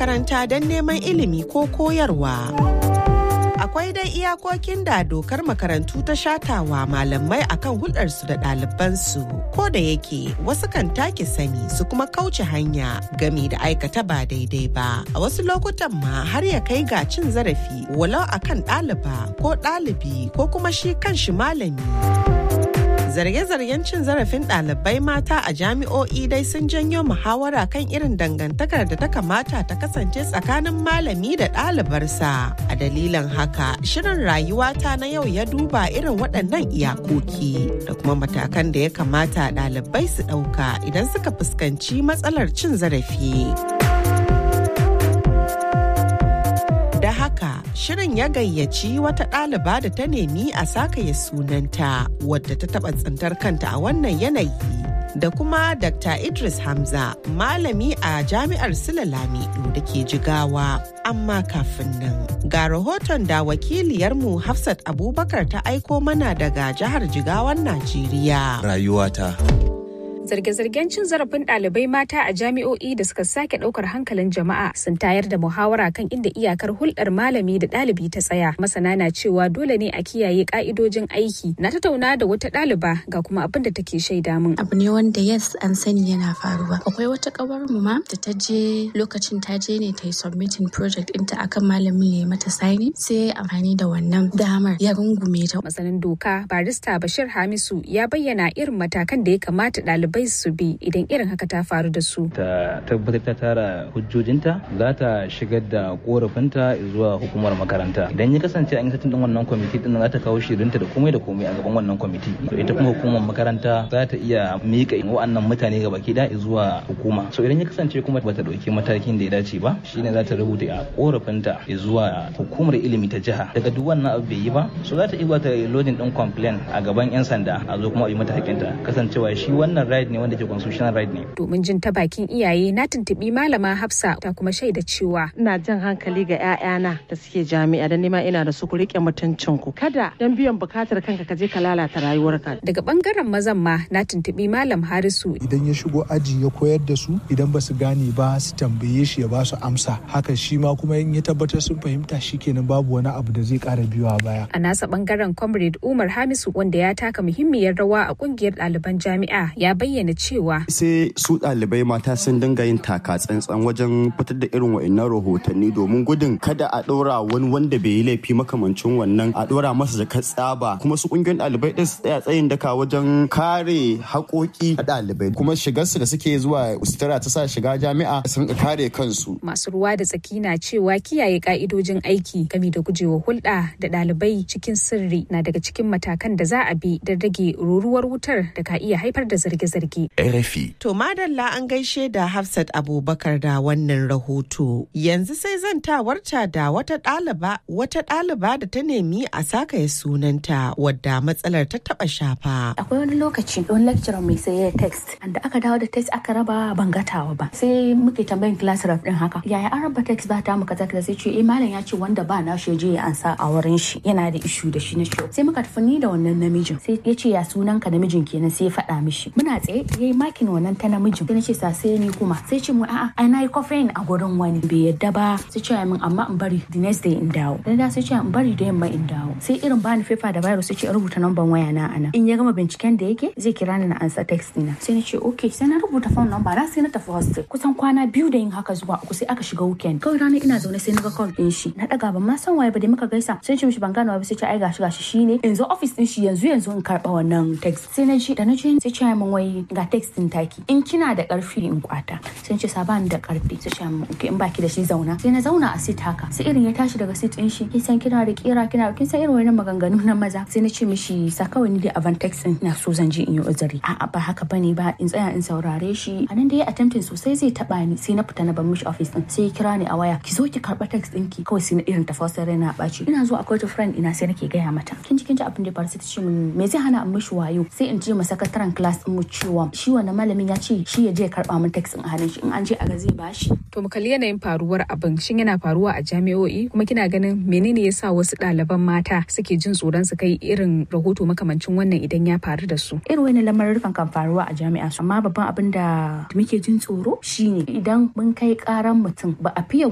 makaranta don neman ilimi ko koyarwa. akwai dai iyakokin da dokar makarantu ta shatawa malamai akan hulɗarsu da ɗalibansu ko da yake wasu kan take sani su kuma kauce hanya gami da aikata ba daidai ba a wasu lokutan ma har ya kai ga cin zarafi walau akan ɗaliba ko ɗalibi ko kuma shi kan shi malami. zarge-zargen cin zarafin ɗalibai mata a jami'o'i dai sun janyo muhawara kan irin dangantakar da ta kamata ta kasance tsakanin malami da ɗalibarsa a dalilin haka shirin rayuwata na yau ya duba irin waɗannan iyakoki da kuma matakan da ya kamata ɗalibai su ɗauka idan suka fuskanci matsalar cin zarafi. da haka shirin ya gayyaci wata ɗaliba da ta nemi a sakaya sunanta wadda ta taɓa tsintar kanta a wannan yanayi da kuma Dr. Idris Hamza malami a jami'ar Sula Lamido da ke jigawa amma kafin nan ga rahoton da wakiliyarmu Hafsat Abubakar ta aiko mana daga jihar Jigawan Najeriya. Rayuwata. zarge-zargen cin zarafin ɗalibai mata a jami'o'i da suka sake ɗaukar hankalin jama'a sun tayar da muhawara kan inda iyakar hulɗar malami da ɗalibi ta tsaya masana na cewa dole ne a kiyaye ƙa'idojin aiki na tattauna da wata ɗaliba ga kuma abin da take shaida min abu ne wanda yes an sani yana faruwa akwai wata kawar mu ma da ta je lokacin ta je ne ta yi submitting project ɗinta akan malamin ya mata signing sai amfani da wannan damar ya rungume ta masanin doka barista bashir hamisu ya bayyana irin matakan da ya kamata ɗalibai ɗalibai su bi idan irin haka ta faru da su. Ta tabbatar ta tara hujjojinta za ta shigar da korafinta zuwa hukumar makaranta. Idan ya kasance an yi satin din wannan kwamiti din za ta kawo shirinta da komai da komai a gaban wannan kwamiti. Ita kuma hukumar makaranta za ta iya miƙa wa'annan mutane ga baki da zuwa hukuma. So idan ya kasance kuma bata ɗauki matakin da ya dace ba shine za ta rubuta a korafinta zuwa hukumar ilimi ta jiha. Daga duk wannan abu bai yi ba so za ta iya ta lodin din complain a gaban 'yan sanda a zo kuma a yi mata hakinta kasancewa shi wannan right ne wanda ke constitutional right ne. Domin jin ta bakin iyaye na tuntuɓi malama Hafsa ta kuma shaida cewa. Ina jan hankali ga 'ya'yana da suke jami'a da nima ina da su ku riƙe mutuncin ku. Kada dan biyan bukatar kanka ka je ka lalata rayuwarka. Daga bangaren mazan ma na tuntuɓi malam Harisu. Idan ya shigo aji ya koyar da su idan ba su gane ba su tambaye shi ya ba su amsa. Haka shi ma kuma in ya tabbatar sun fahimta shi kenan babu wani abu da zai ƙara biyowa baya. A nasa bangaren comrade Umar Hamisu wanda ya taka muhimmiyar rawa a kungiyar ɗaliban jami'a ya bayyana bayyana cewa sai su ɗalibai mata sun dinga yin taka tsantsan wajen fitar da irin wa'annan rahotanni domin gudun kada a ɗora wani wanda bai yi laifi makamancin wannan a ɗora masa jakar tsaba kuma su ƙungiyar ɗalibai ɗin su tsaya tsayin daka wajen kare haƙoƙi a ɗalibai kuma shigarsu da suke zuwa sutura ta sa shiga jami'a sun kare kansu. Masu ruwa da tsaki na cewa kiyaye ka'idojin aiki game da gujewa hulɗa da ɗalibai cikin sirri na daga cikin matakan da za a bi don rage ruruwar wutar da ka iya haifar da zarge-zarge. RFI. To madalla an gaishe da Hafsat Abubakar da wannan rahoto. Yanzu sai zan tawarta da wata ɗaliba wata ɗaliba da ta nemi a sakaya sunanta wadda matsalar ta taɓa shafa. Akwai wani lokaci wani lecturer mai sai text da aka dawo da text aka raba ban gatawa ba. Sai muke tambayin class rep din haka. Yaya an raba text ba ta muka zaka sai ce eh malam ya ce wanda ba na shi je ya ansa a wurin shi yana da issue da shi na shi. Sai muka tafi ni da wannan namijin. Sai ya ce ya sunan ka namijin kenan sai ya faɗa mishi. Muna tsaye ya yi makin wannan ta namijin sai na ce sa sai ni kuma sai ce mu a'a ai na yi kofin a gurin wani bai yadda ba sai ce min amma in bari the next day in dawo dan da sai ce in bari da yamma in dawo sai irin bani fefa da virus sai ce in rubuta number waya na ana in ya gama binciken da yake zai kira ni na ansa text dina sai na ce okay sai na rubuta phone number na sai na tafi hostel kusan kwana biyu da yin haka zuwa uku sai aka shiga weekend kawai ranar ina zaune sai na ga call din shi na daga ban ma san waye ba da muka gaisa sai ce mishi ban gane ba sai ce ai gashi gashi shine yanzu office din shi yanzu yanzu in karba wannan text sai na ji da na ji sai ce min wai ga text din taki in kina da karfi in kwata sai ce sabani da karfi sai ce min in baki da shi zauna sai na zauna a sit haka sai irin ya tashi daga sit din shi kin san kina da kira kina kin san irin wannan maganganu na maza sai na ce mishi sa kawai ni da avantex din na so zan je in yi uzuri a'a ba haka bane ba in tsaya in saurare shi a nan da ya attempting sosai zai taba ni sai na fita na bar mishi office din sai ya kira ni a waya ki zo ki karba text ɗinki kawai sai na irin tafasar raina ɓaci ina zo akwai ta friend ina sai nake gaya mata kin ji kin ji abin da ya faru sai ta ce min me zai hana in mishi wayo sai in je ma sakataren class din mu cewa shi wannan malamin ya ce shi ya je karba min text din a hannun shi in an je a ga zai bashi to mu kalli yanayin faruwar abin shin yana faruwa a jami'o'i kuma kina ganin menene yasa wasu ɗaliban mata suke jin tsoron su kai irin rahoto makamancin wannan idan ya faru da su irin wani lamarin kan faruwa a jami'a amma babban abin da muke jin tsoro shine idan mun kai karan mutum ba a fiye